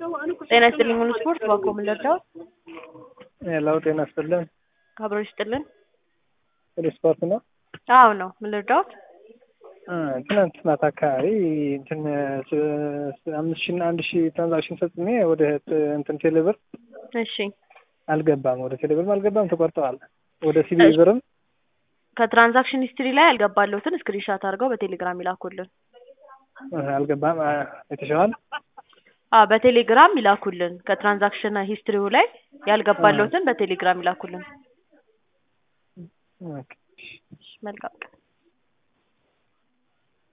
ጤና ይስጥልኝ ሙሉ ስፖርት ባኮ ምን ልርዳዎት? ሄሎ ጤና ይስጥልን አብሮ ይስጥልን። ሙሉ ስፖርት ነው። አዎ ነው። ምን ልርዳዎት? እ ትናንት ማታ አካባቢ እንትን ስ- ስ- አምስት ሺህ እና አንድ ሺህ ትራንዛክሽን ፈጽሜ ወደ ት- እንትን ቴሌብር እሺ አልገባም። ወደ ቴሌብርም አልገባም፣ ተቆርጠዋል። ወደ ሲቢ ብርም ከትራንዛክሽን ሂስትሪ ላይ ያልገባለሁትን ስክሪንሻት አድርገው በቴሌግራም ይላኩልን። እ አልገባም። አ፣ የተሻዋል አ በቴሌግራም ይላኩልን። ከትራንዛክሽን ሂስትሪው ላይ ያልገባለሁትን በቴሌግራም ይላኩልን። ኦኬ። መልካም ቀን